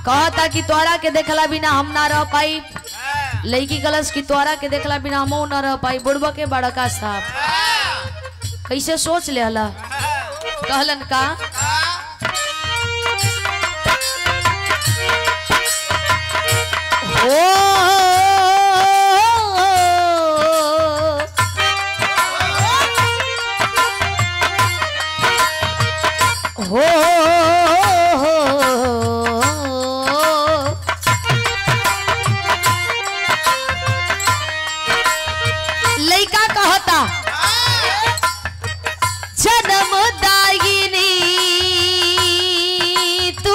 कहता कि तोहरा के देखला बिना हम ना रह पाई लड़की कलश की तोहरा के देखला बिना हम ना रह पाई बुढ़बा के बड़का साहब कैसे सोच ले हला कहलन का हो हो लइका कहता जन्म दागिनी तू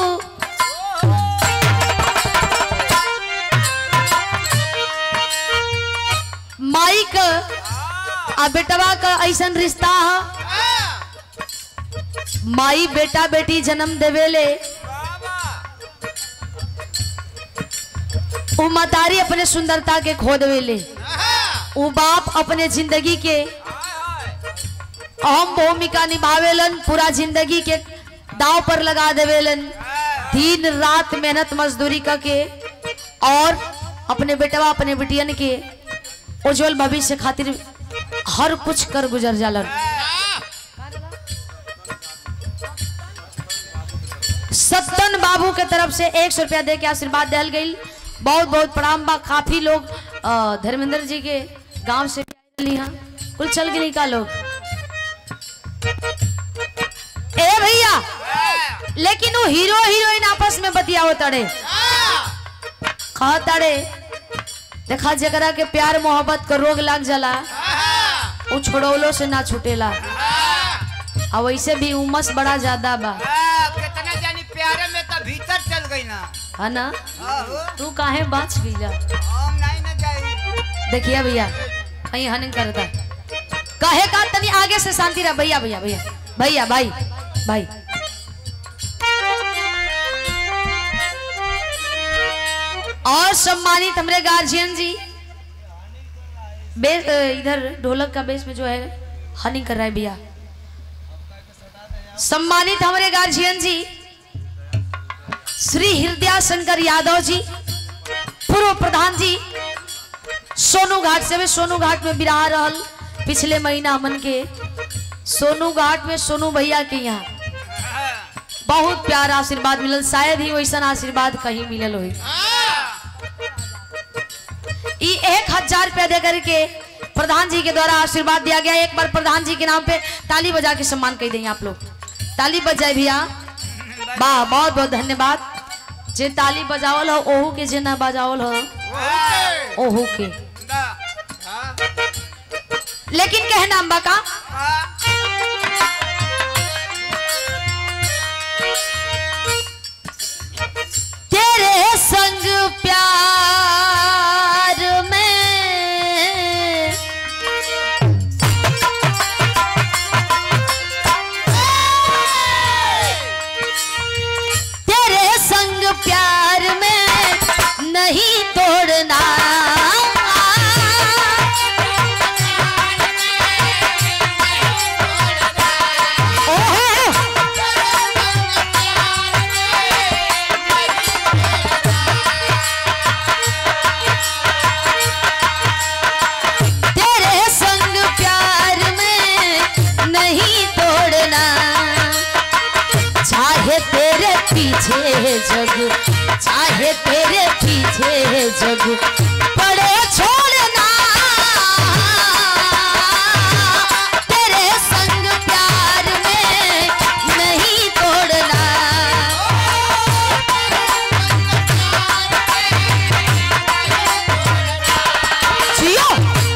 माई क आ बेटवा का ऐसन रिश्ता है माई बेटा बेटी जन्म देवेले उ मतारी अपने सुंदरता के खो देवेले उ बाप अपने जिंदगी के अहम भूमिका निभावेलन पूरा जिंदगी के दाव पर लगा देवेलन दिन रात मेहनत मजदूरी करके और अपने बेटवा अपने बेटियन के उज्जवल भविष्य खातिर हर कुछ कर गुजर जालन सत्तन बाबू के तरफ से एक सौ रुपया दे के आशीर्वाद दिल गई बहुत बहुत प्रणाम बा काफी लोग अ, धर्मेंद्र जी के गांव से भी आइल यहाँ कुल चल गई का लोग ए भैया लेकिन वो हीरो हीरोइन आपस में बतियावत तड़े कहा तड़े देखा जकरा के प्यार मोहब्बत का रोग लग जाला वो छोड़ौलो से ना छूटेला आ वैसे भी उमस बड़ा ज्यादा बा कितना जानी प्यारे में तो भीतर चल गई ना है ना आहो, तू काहे बाँच गईला हम नहीं ना जाई देखिए भैया कहीं हनिंग करता कहे का तनी आगे से शांति रहा भैया भैया भैया भैया भाई भाई और सम्मानित हमारे गार्जियन जी बेस अ, इधर ढोलक का बेस में जो है हनिंग कर रहा है भैया सम्मानित हमारे गार्जियन जी श्री हृदया शंकर यादव जी पूर्व प्रधान जी सोनू घाट से भी सोनू घाट में बिराह रहल पिछले महीना हमन के सोनू घाट में सोनू भैया के यहाँ बहुत प्यार आशीर्वाद मिलल शायद ही वैसा आशीर्वाद कहीं मिलल होई ई एक हजार रुपया दे करके प्रधान जी के द्वारा आशीर्वाद दिया गया एक बार प्रधान जी के नाम पे ताली बजा के सम्मान कर देंगे आप लोग ताली बजाए भैया वाह बहुत बहुत धन्यवाद जे ताली बजावल हो ओहू के जे ना बजावल हो ओहू के लेकिन कहे नाम बा का तेरे संग प्यार में तेरे संग प्यार में नहीं तोड़ना ओहो! तेरे संग प्यार में नहीं तोड़ना चाहे तेरे पीछे जग चाहे तेरे पीछे जग पड़े छोड़ना तेरे संग प्यार में नहीं तोड़ना जियो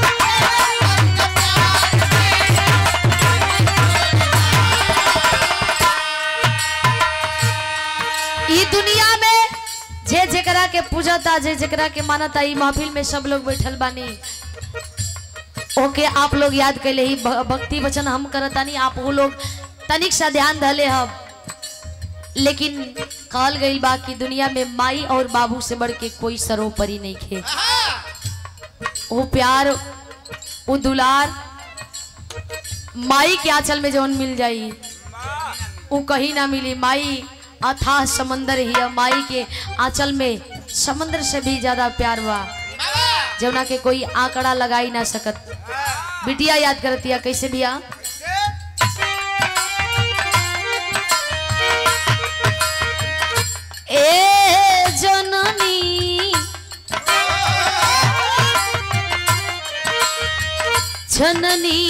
ई दुनिया में जे जेकरा के पूजता जे जेकरा के मानता ई महफिल में सब लोग बैठल बानी ओके आप लोग याद कैले ही भ- भक्ति वचन हम करतानी आप वो लोग तनिक सा ध्यान धले हम लेकिन कहल गई बा कि दुनिया में माई और बाबू से बढ़ के कोई सरोपरी नहीं खे वो प्यार वो दुलार माई के आंचल में जौन मिल जाई वो कहीं ना मिली माई अथाह समंदर ही है माई के आंचल में समंदर से भी ज्यादा प्यार बा जौना के कोई आंकड़ा लगा ही ना सकत बिटिया याद करतिया कैसे बिया ए जननी जननी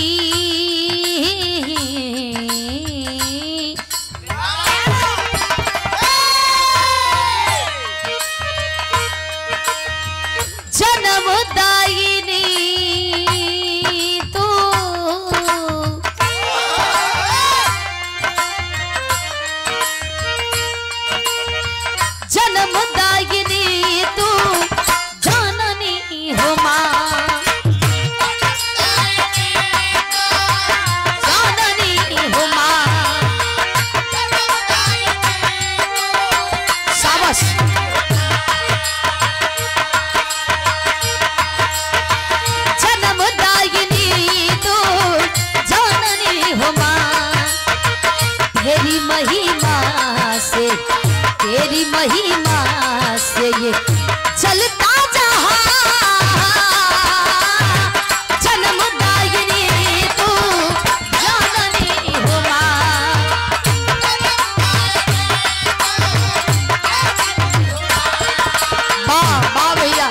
जन्मदायिनी तू जन्मदायिनी तू जननी हो माँ जननी हो माँ शाबाश जन्मदायिनी तू जननी हो माँ तेरी महिमा से तेरी महिमा से ये चलता जहां जन्मदायिनी तू जननी हो माँ वाह वाह भैया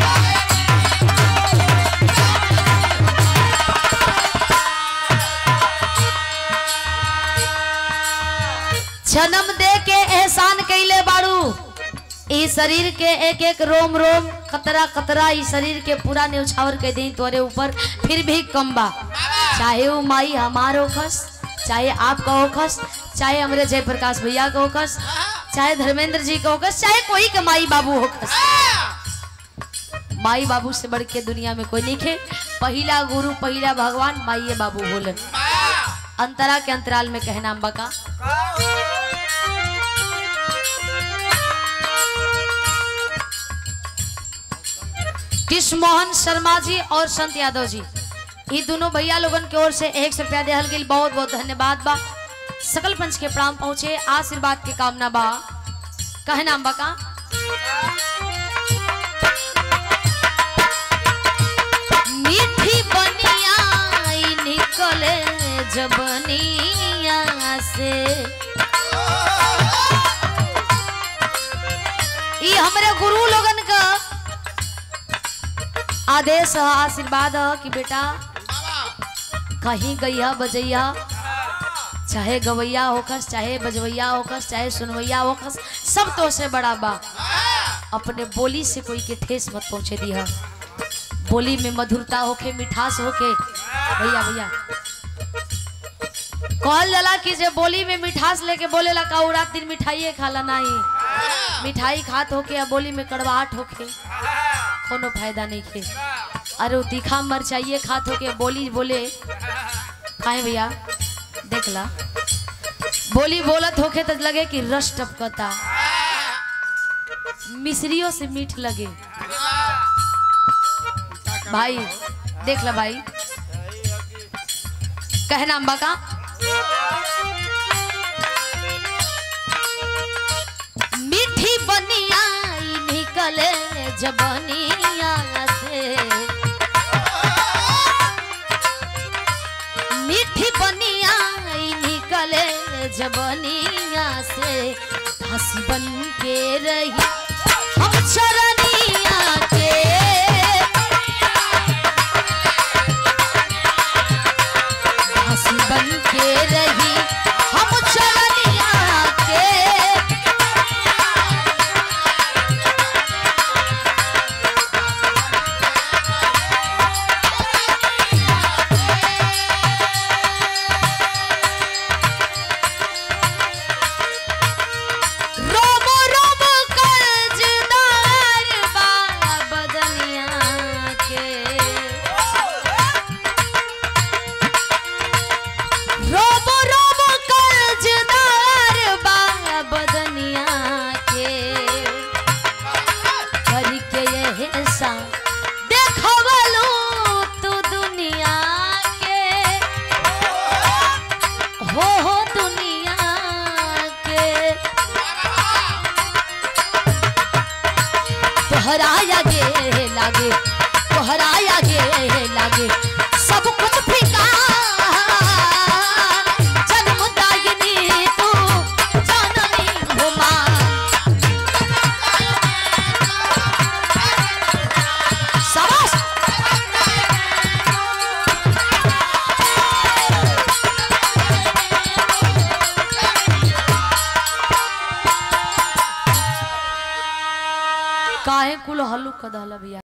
जन्म दे के एहसान कैले बाड़ू ई शरीर के एक एक रोम रोम कतरा कतरा ई शरीर के पूरा न्यौछावर के दी तोरे ऊपर फिर भी कम बा चाहे वो माई हमार होखस चाहे आपका होखस चाहे हमरे जयप्रकाश भैया का होखस चाहे धर्मेंद्र जी का होखस चाहे कोई के माई बाबू होखस माई बाबू से बढ़ के दुनिया में कोई नहीं खे पहिला गुरु पहिला भगवान माई बाबू बोलन अंतरा के अंतराल में कहना अम्बा का कृष्ण मोहन शर्मा जी और संत यादव जी ये दोनों भैया लोगन की ओर से एक सौ रुपया दिहल गेल बहुत बहुत धन्यवाद बा सकल पंच के प्राण पहुंचे आशीर्वाद के कामना बा कहना अम्बा का मीठी बनिया ई निकले जबनिया से ई हमरे गुरु लोगन का आदेश है आशीर्वाद है कि बेटा कहीं गैया बजैया चाहे गवैया होकस चाहे बजवैया होकस चाहे सुनवैया होकस सब तो से बड़ा बा अपने बोली से कोई के ठेस मत पहुंचे दिया बोली में मधुरता होके मिठास होके भैया भैया कहल जाला कि जे बोली में मिठास लेके बोलेला का उ रात दिन मिठाइए खाला नहीं मिठाई खात होके या बोली में कड़वाहट होके कोनो फायदा नहीं खे अरे उ तीखा मरचाइए खात होके बोली बोले खाए भैया देख ला बोली बोलत होके तो लगे कि रस टपकता मिश्रियों से मीठ लगे भाई देख ला भाई कहना अम्बा का मीठी बनिया ई निकले जबनिया से मीठी बनिया ई निकले जबनिया से हंसी बन के रही हम चरनिया के हंसी बन के रही हम चरनिया के रोम रोम कर्जदार तोहराया गे लागे तोहराया गे लागे सब कुछ फीका जन्म दायनी तू जाननी हो माँ शाबाश काहे कुल हल्लू कदहल बिया